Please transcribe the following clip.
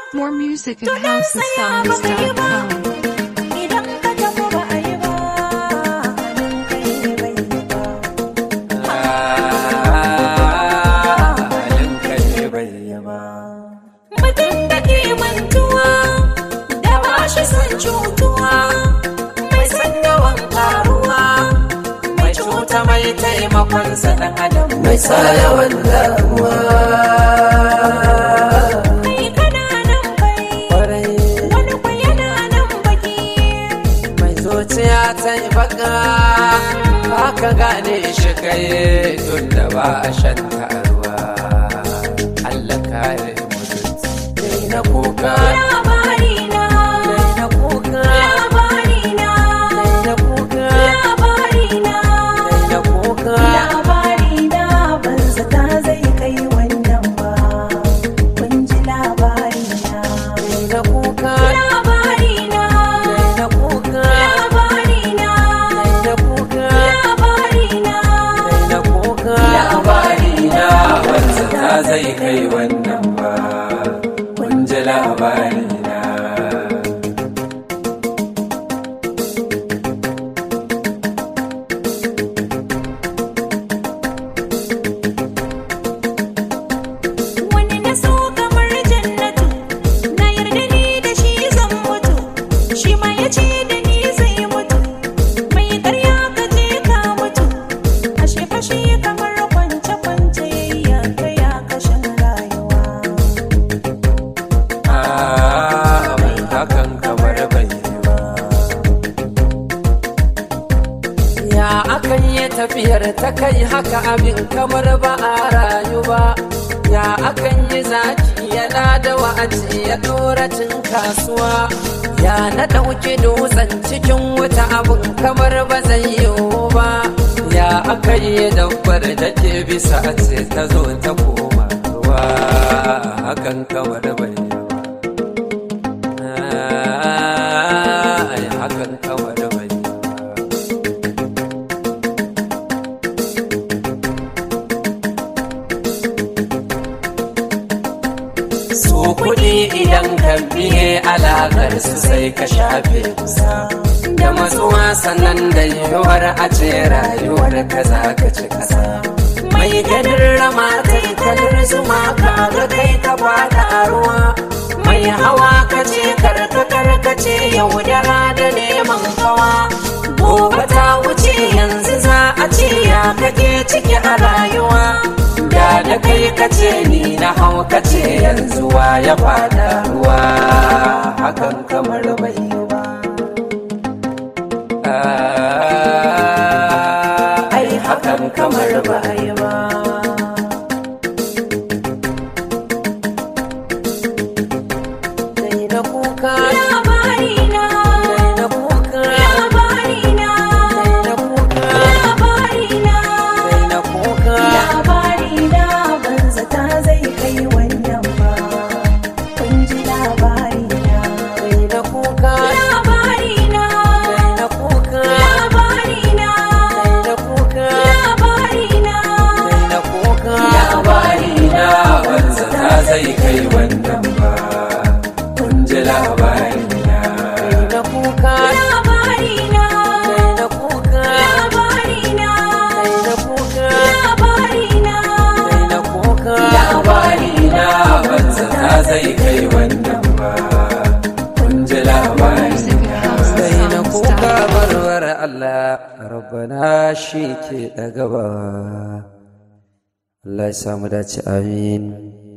More music at Tunan saya baka yi ba. housesongs.com. Idan ka tafi ba a yi ba, halin kai bai yi ba. halin kai bai yi ba Mutum da ke mantuwa, da ba shi son cutuwa, mai san yawan karuwa, mai cuta mai taimakon sa dan adam mai sa yawan damuwa kai kana nan bai, kwarai wani kwa yana nan baki. mai zuciya ta yi baka haka gane shi kai tun da ba a shan taruwa Allah kare mutunci dai na kuka Labarina, dai na kuka labarina, dai na kuka labarina. dai na kuka Labarina ban zata zai kai wannan ba. Kun ji labarina. dai na kuka Labarina, dai na kuka labarina, dai na kuka labarina. na kuka labari na wanda ta zai kai wannan ba kun ji labari na Wani na so kamar jannatu, na yarda ni da shi zan mutu, shi ma ya ce da ni zai mutu, mai karya ka je ka mutu, ashe fashe kamar kwance-kwance ya ya kashin rayuwa. abin hakan kamar bai yi ba ya akan yi tafiyar ta kai haka abin kamar ba a rayu ba ya akan yi zaki yana da wa'azi ya dora cin kasuwa ya na ɗauki dutsen cikin wuta abin kamar ba zai yiwu ba ya aka yi dabbar da ke bisa a ce ta zo ta koma ruwa hakan kamar bai yi ba Ai, hakan kamar bai yi ba su kuɗi idan ka biye alaƙar su sai ka shafe kusa da matsuwa sannan da yiwuwar a ce rayuwar ka za ka ci kasa mai ganin rama kai kalar zuma ka ga kai ka fada a ruwa mai hawa ka ce karka karka ce yaudara da neman kawa gobe ta wuce yanzu za a ce ya kake ciki a rayuwa da da kai kace ni na hau kace yanzu wa ya fada ruwa hakan kamar bai yi ba ai hakan kamar bai yi ba Dai na kuka Labarina, dai na kuka labarina, dai na kuka labarina. dai na kuka Labarina ban zata zai kai wannan ba. Kun ji labarina. dai na kuka Labarina, dai na kuka labarina, dai na kuka labarina. Sai na kuka labari na banza ta zai kai wannan ba kun ji labari na Sai na kuka Labarina, Sai na kuka labarina, Sai na kuka labarina. Sai na kuka labari na banza ta zai kai wannan ba kun ji labari Sai na kuka barwar Allah rabbana shi ke ɗaga ba Allah ya samu dace amin